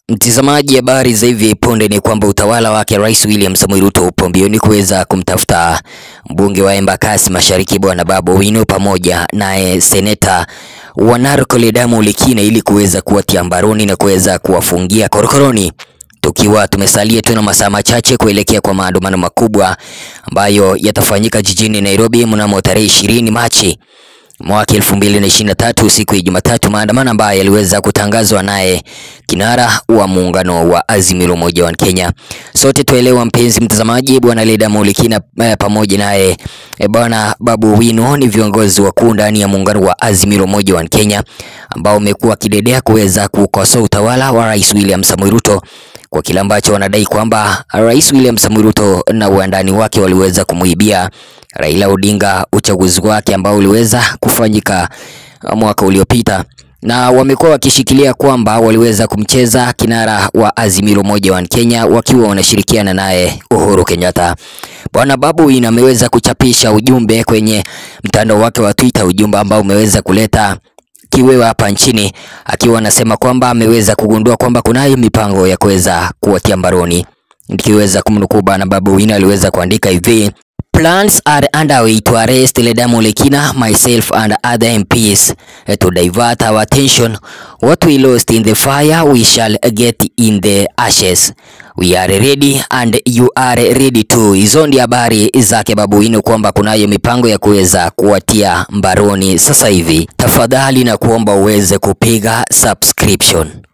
Mtazamaji, habari za hivi punde ni kwamba utawala wake Rais William Samoei Ruto upo mbioni kuweza kumtafuta mbunge wa Embakasi Mashariki Bwana Babu Owino pamoja naye seneta wa Narok Ledamu Lekina ili kuweza kuwatia mbaroni na kuweza kuwafungia korokoroni, tukiwa tumesalia tu na masaa machache kuelekea kwa maandamano makubwa ambayo yatafanyika jijini Nairobi mnamo tarehe ishirini Machi mwaka 2023 siku ya Jumatatu, maandamano ambayo yaliweza kutangazwa naye kinara wa muungano wa Azimio la Umoja wa Kenya. Sote tuelewa, mpenzi mtazamaji, bwana Ledamu Lekina eh, pamoja naye eh, bwana Babu Owino ni viongozi wakuu ndani ya muungano wa Azimio la Umoja wa Kenya ambao umekuwa kidedea kuweza kukosoa utawala wa Rais William Samoei Ruto kwa kile ambacho wanadai kwamba Rais William Samoei Ruto na wandani wake waliweza kumuibia Raila Odinga uchaguzi wake ambao uliweza kufanyika mwaka uliopita, na wamekuwa wakishikilia kwamba waliweza kumcheza kinara wa Azimio la Umoja wa Kenya wakiwa wanashirikiana naye Uhuru Kenyatta. Bwana Babu Owino ameweza kuchapisha ujumbe kwenye mtandao wake wa Twitter, ujumbe ambao umeweza kuleta kiwewe hapa nchini, akiwa anasema kwamba ameweza kugundua kwamba kunayo mipango ya kuweza kuwatia mbaroni. Nikiweza kumnukuu bwana Babu Owino aliweza kuandika hivi: Plans are underway to arrest Ledamu Lekina, myself and other MPs eh, to divert our attention. What we lost in the fire we shall get in the ashes. We are ready and you are ready too. Hizo ndio habari zake Babu Owino kwamba kunayo mipango ya kuweza kuwatia mbaroni sasa hivi. Tafadhali na kuomba uweze kupiga subscription.